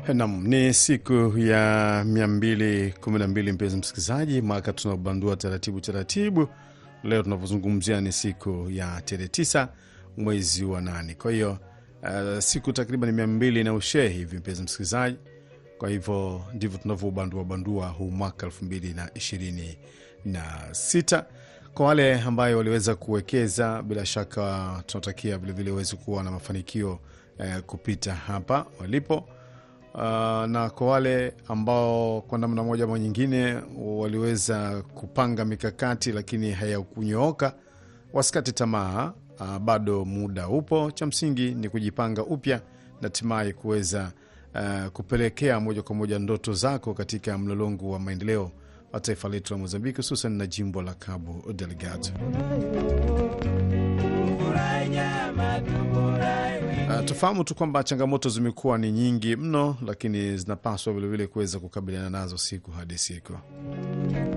Nam, ni siku ya mia mbili kumi na mbili mpenzi msikilizaji, mwaka tunabandua taratibu taratibu. Leo tunavyozungumzia ni siku ya tarehe tisa mwezi wa nane. Kwa hiyo uh, siku takriban mia mbili na ushee hivi mpenzi msikilizaji. Kwa hivyo ndivyo tunavyobandua bandua huu mwaka elfu mbili na ishirini na sita. Kwa wale ambayo waliweza kuwekeza, bila shaka tunatakia vilevile waweze kuwa na mafanikio eh, kupita hapa walipo. Uh, na kwa wale ambao kwa namna moja ama nyingine waliweza kupanga mikakati lakini hayakunyooka, wasikate tamaa. Uh, bado muda upo. Cha msingi ni kujipanga upya na hatimaye kuweza uh, kupelekea moja kwa moja ndoto zako katika mlolongo wa maendeleo wa taifa letu la Mozambiki, hususan na jimbo la Cabo Delgado. Uh, tufahamu tu kwamba changamoto zimekuwa ni nyingi mno, lakini zinapaswa vilevile kuweza kukabiliana nazo siku hadi siku.